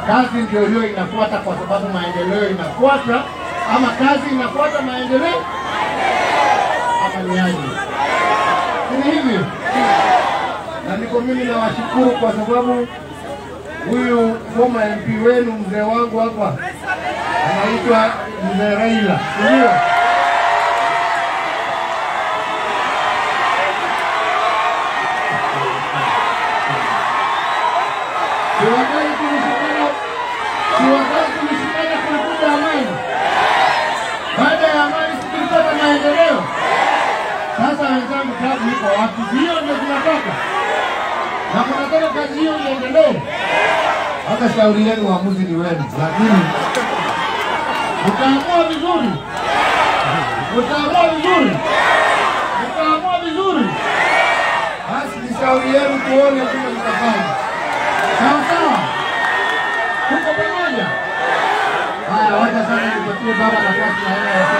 kazi ndio hiyo inafuata, kwa sababu maendeleo inafuata, ama kazi inafuata maendeleo, ama ni aje? Si ni hivyo? Na niko mimi nawashukuru kwa sababu huyu former MP wenu mzee wangu hapa anaitwa mzee Raila, si ndio? Siwakai tulishikana, siwakai tulishikana kulikuta amani. Baada ya amani si tulipata maendeleo. Sasa wenzangu, tabu iko wapi? Hiyo ndio tunataka, na mnataka kazi hiyo iendelee. Hata shauri yenu, uamuzi ni wenu, lakini mtaamua vizuri, mtaamua vizuri, mtaamua vizuri, basi ni shauri yenu, tuone kama mtafanya sawa sawa. Tuko pamoja. Haya, wacha sasa nipatie baba nafasi na yeye